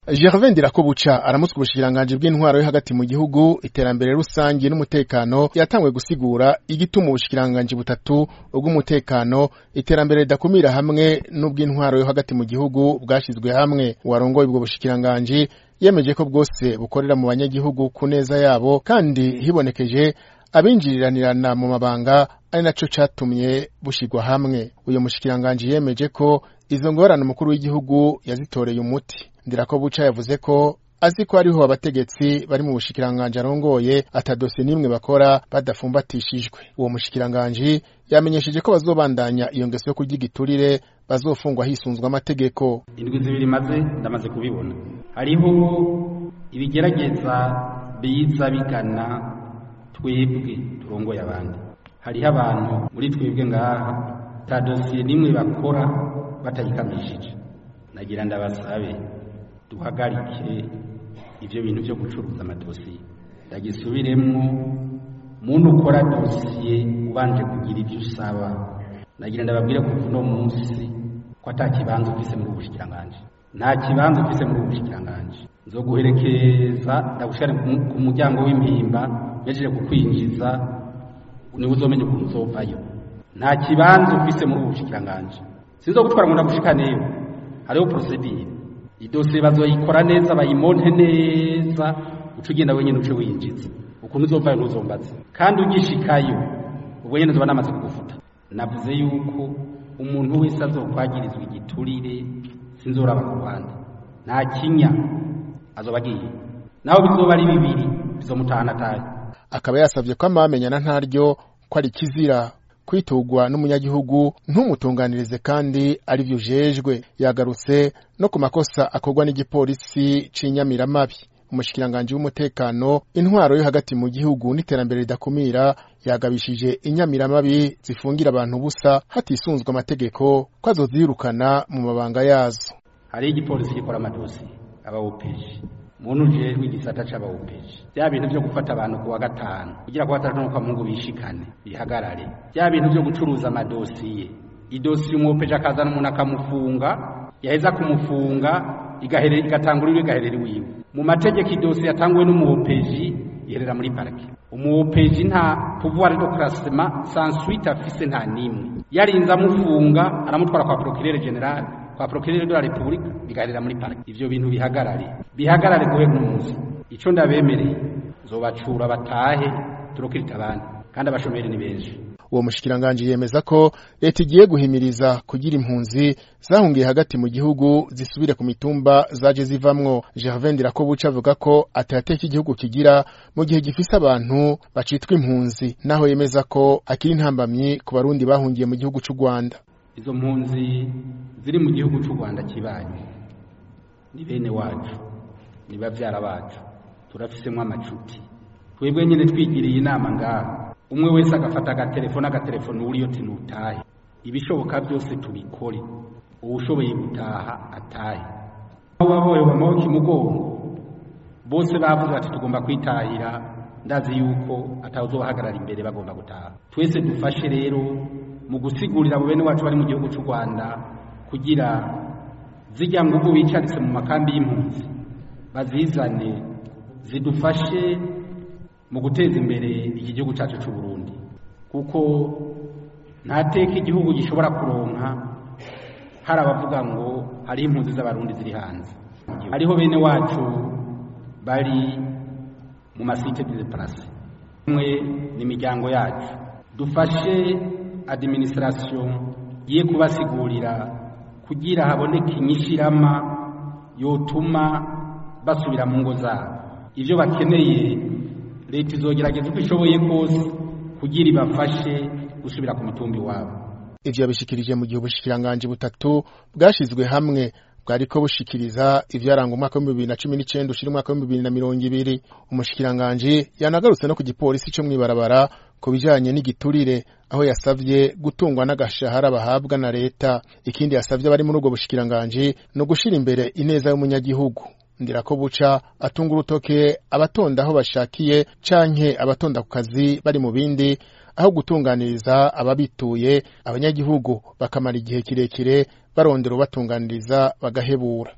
Gervais Ndirakobuca aramutswa ubushikiranganji bw'intwaro yo hagati mu gihugu iterambere rusangi n'umutekano yatanguye gusigura igituma ubushikiranganji butatu ubw'umutekano iterambere ridakumira hamwe n'ubw'intwaro yo hagati mu gihugu bwashizwe hamwe uwarongoye ubwo bushikiranganji yemeje ko bwose bukorera mu banyagihugu ku neza yabo kandi hibonekeje abinjiriranirana mu mabanga ari naco catumye bushirwa hamwe uyo mushikiranganji yemeje ko izo ngorane umukuru w'igihugu yazitoreye umuti Ndirakobuca yavuze ko azi ko hariho abategetsi bari mu bushikiranganji arongoye ata dosiye n'imwe bakora badafumbatishijwe uwo mushikiranganji yamenyesheje ko bazobandanya iyo ngeso yo kurya igiturire bazofungwa hisunzwe amategeko indwi zibiri maze ndamaze kubibona hariho ibigerageza biza bigana twebwe turongoye abandi hariho abantu muri twebwe ngaha ta dosiye n'imwe bakora batayikamishije nagira ndabasabe duhagarike ivyo bintu vyo gucuruza amadosiye ndagisubiremwo muntu ukora dosiye ubanje kugira ivyo usaba nagira ndababwire kuva uno munsi ko ata kibanza ufise muri ubushikiranganji nta kibanza ufise muri ubushikiranganji nzoguherekeza ndagushira ku muryango w'impimba mejeje kukwinjiza niwe uzomenya ukuntu uzovayo nta kibanza ufise muri ubushikiranganji sinzogutwara ngo ndagushikaneyo hariho procedure idosiye bazoyikora neza bayimonte neza uca ugenda wenyine uce winjiza ukuntu uzovayo ntuzombaze kandi ugishikayo ubwo nyene zoba namaze kugufuta navuze yuko umuntu wese azokwagirizwa igiturire sinzoraba ku ruhande nta kinya azoba agiye naho bizoba ari bibiri bizomutahana ataye akaba yasavye ko amamenyana ntaryo ko ari kizira kwitugwa n'umunyagihugu ntumutunganirize kandi ari vyo ujejwe yagarutse no ku makosa akorwa n'igipolisi c'inyamiramabi umushikiranganji w'umutekano intwaro yo hagati mu gihugu n'iterambere ridakumira yagabishije inyamiramabi zifungira abantu busa hatisunzwe amategeko ko azozirukana mu mabanga yazo hariho igipolisi gikora amadosiye abawopeji muntu ujejwe igisata c'abawopeji vya bintu vyo gufata abantu kuwa gatanu kugira kuwa gatanu kwa mungu bishikane bihagarare vya bintu vyo gucuruza amadosiye idosiye umwopeji akazana umuntu akamufunga yaheza kumufunga igaherera igatangura iwe igaherera iwiwe mu mategeko idosiye yatanguwe n'umuwopeji iherera muri parike umuwopeji nta pouvoir de classement sans suite afise nta nimwe yarinze amufunga aramutwara kwa procureur general kwa procureur de la republique bigarira muri parike ivyo bintu bihagarare bihagarare guhera umunsi ico ndabemereye zobacura batahe turokirita abandi kandi abashomeri ni benshi uwo mushikiranganji yemeza ko leta igiye guhimiriza kugira impunzi zahungiye hagati mu gihugu zisubire ku mitumba zaje zivamwo Gervais Ndirakobuca avuga ko atateka igihugu kigira mu gihe gifise abantu bacitwa impunzi naho yemeza ko akiri intambamyi ku barundi bahungiye mu gihugu c'u Rwanda izo mpunzi ziri mu gihugu c'u Rwanda kibanye ni bene wacu ni bavyara bacu turafisemwo amacuti twebwe nyene twigiriye inama ngaha umwe wese agafata agatelefone agatelefone uriyo tinutahe ibishoboka byose tubikore uwushoboye gutaha atahe waboye amaboko imugongo bose bavuze bati tugomba kwitahira ndazi yuko atawuzobahagarara imbere bagomba gutaha twese dufashe rero mu gusigurira abo bene wacu bari mu gihugu cy'u Rwanda kugira zijya ngubu bicaritse mu makambi y'impunzi bazizane zidufashe mu guteza imbere iki gihugu cyacu cy'u Burundi kuko nta teka igihugu gishobora kuronka hari abavuga ngo hari impunzi z'abarundi ziri hanze hariho bene wacu bari mu masite de place umwe ni imiryango yacu dufashe administration ye kubasigurira kugira haboneke inyishirama yotuma basubira mu ngo zabo ivyo bakeneye leta izogerageza uko ishoboye kose kugira ibafashe gusubira ku mitumba iwabo ivyo yabishikirije mu gihe ubushikiranganji butatu bwashizwe hamwe bwariko bushikiriza ivyaranga umwaka w'ibihumbi bibiri na cumi n'icenda ushira umwaka w'ibihumbi bibiri na mirongo ibiri umushikiranganji yanagarutse no ku gipolisi co mw'ibarabara ku bijanye n'igiturire aho yasavye gutungwa n'agashahara bahabwa na leta ikindi yasavye abari muri ubwo bushikiranganji ni ugushira imbere ineza y'umunyagihugu Ndirakobuca atunga urutoke abatonda aho bashakiye canke abatonda ku kazi bari mu bindi aho gutunganiriza ababituye abanyagihugu bakamara igihe kirekire barondera ubatunganiriza bagahebura